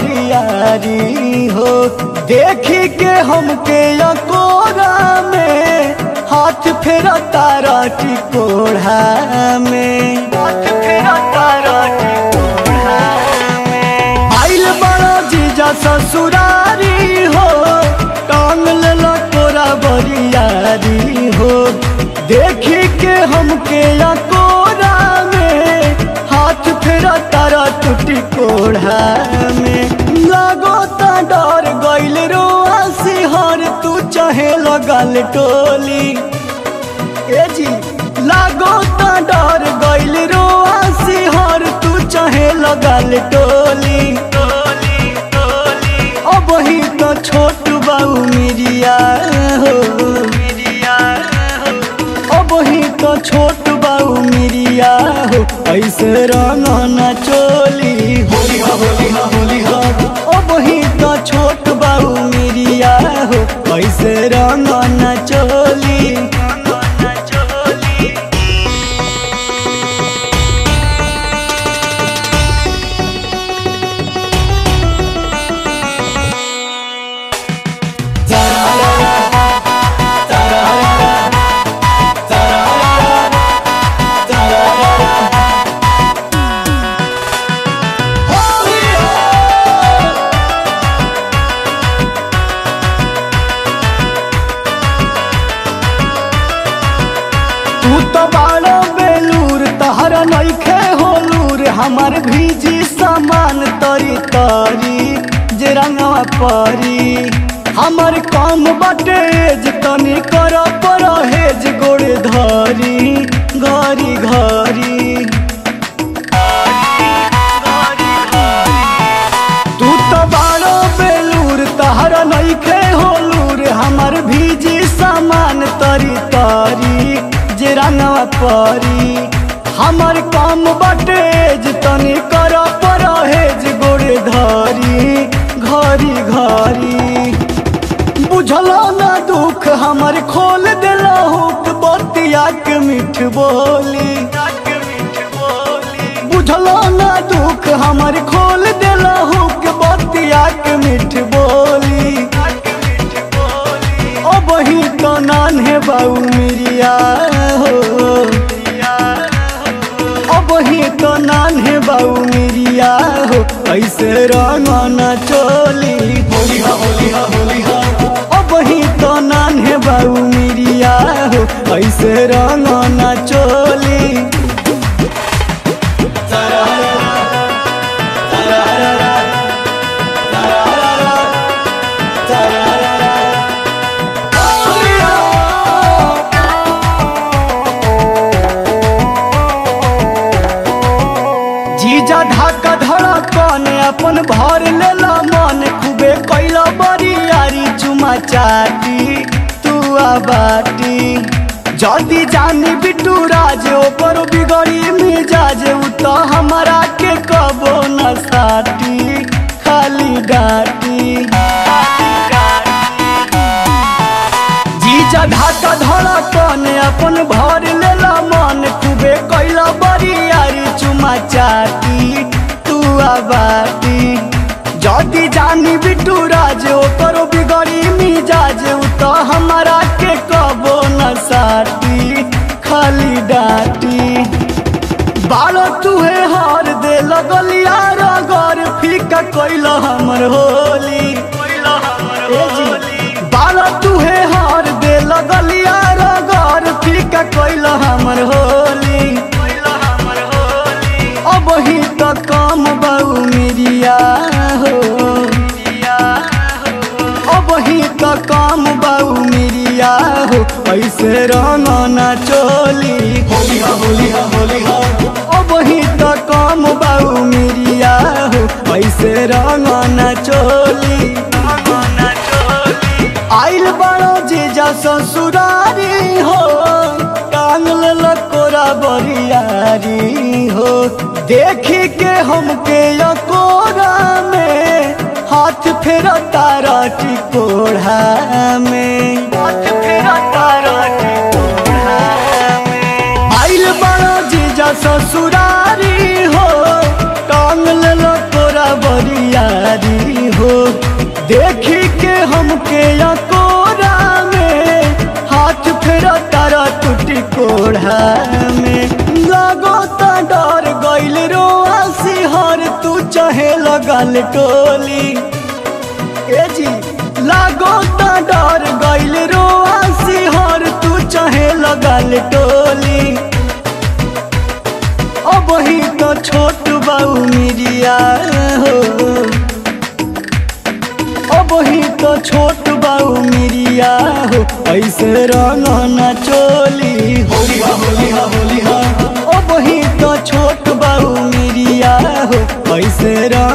बरियारी हो देखी के हमके अकोरा में हाथ फेरा तारा टिकोढ़ा में हाथ फेरा तारा टिकोढ़ा में आइल बड़ा जीजा ससुरारी हो टांग लेला तोरा बरियारी हो देखी के हमके अकोरा में हाथ फेरा तारा टूटी कोढ़ा में लागो ता डर गइल रोआ सिहर तू चाहे लगल टोली ए जी लागो ता डर गइल रोआ सिहर तू चाहे लगल टोली टोली टोली अब ही तो छोट बाऊ मिरिया हो मिरिया हो अब ही तो छोट बाऊ मिरिया हो ऐसे रंग न चोली होली हा होली हा होली हा अब ही तो छोट बाऊ मिरिया हो ऐसे रंग न चोली तू तो बाड़ो बेलूर तहरा नइखे होलूर हमार भीजी सामान तरी तरी जे रंगवा परी हमर काम बाटे जे तनी कर परहेज गोड़ धरी घरी घरी तू तो बाड़ो बेलूर तहरा नइखे होलूर हमर भीजी सामान तरी तरी जे रंगवा परी हमर काम बाटे जे तनी कर परहेज गोड़ धरी घरी घरी बुझलो ना दुख हमर खोल दिलो हुक बतिया के मीठ बोली बुझलो ना दुख हमर खोल दिलो हुक बतिया के मीठ बोली ओ बही तो नान्हे बाऊ मिरिया हो ओ बही तो नान्हे बाऊ मिरिया हो ऐसे रंगना चोली होली हा होली हा होली हा ओ बही तो नान्हे बाऊ मिरिया हो ऐसे रंगना चोली जीजा धाका धड़कन अपन भर लेला मन खूबे कैला बरियारी चुमा चाटी तू बाटी जल्दी जानी बिटू राज ओकर बिगड़ी मिजाज उ तो हमारा के कबो न साटी खाली डाटी जीजा ढाका धड़कन अपन भर लेला मन खूबे कैला बरियारी चुमा चाटी तू बाटी जदी जानी बिटू राज ओकर बिगड़ी मिजाज उ तो हमारा के कबो न साटी खाली डाटी बालो तुहे हार दे लगलिया रगर फीका कैला हमर होली ए जी बालो तुहे हार दे लगलिया रगर फीका कैला हमर होली अब ही तो कम बाऊ मिरिया हो अब ही तो कम बाऊ मिरिया हो ऐसे रंगना चोली होली हा होली हा होली हा अब ही तो कम बाऊ मिरिया हो ऐसे रंगना चोली आइल बड़ो जीजा ससुरारी हो टांग लकोरा बरियारी हो देखी के हमके अकोरा में हाथ फेरा तारा टिकोढ़ा में हाथ फेरा तारा टिकोढ़ा में आइल बड़ो जीजा ससुरारी हो टांग लो तोरा बरियारी हो देखी के हमके या कोरा में हाथ फेरा तारा टूटी कोढ़ा में लागो ता डर गइल रोआ सिहर तू चाहे लगल टोली ए जी लागो ता डर गइल रोआ सिहर तू चाहे लगल टोली अब ही तो छोट बाऊ मिरिया हो अब ही तो छोट बाऊ मिरिया हो ऐसे रंग न चोली होली हा होली हा होली हा अब ही तो छोट बाऊ मिरिया हो ऐसे रंग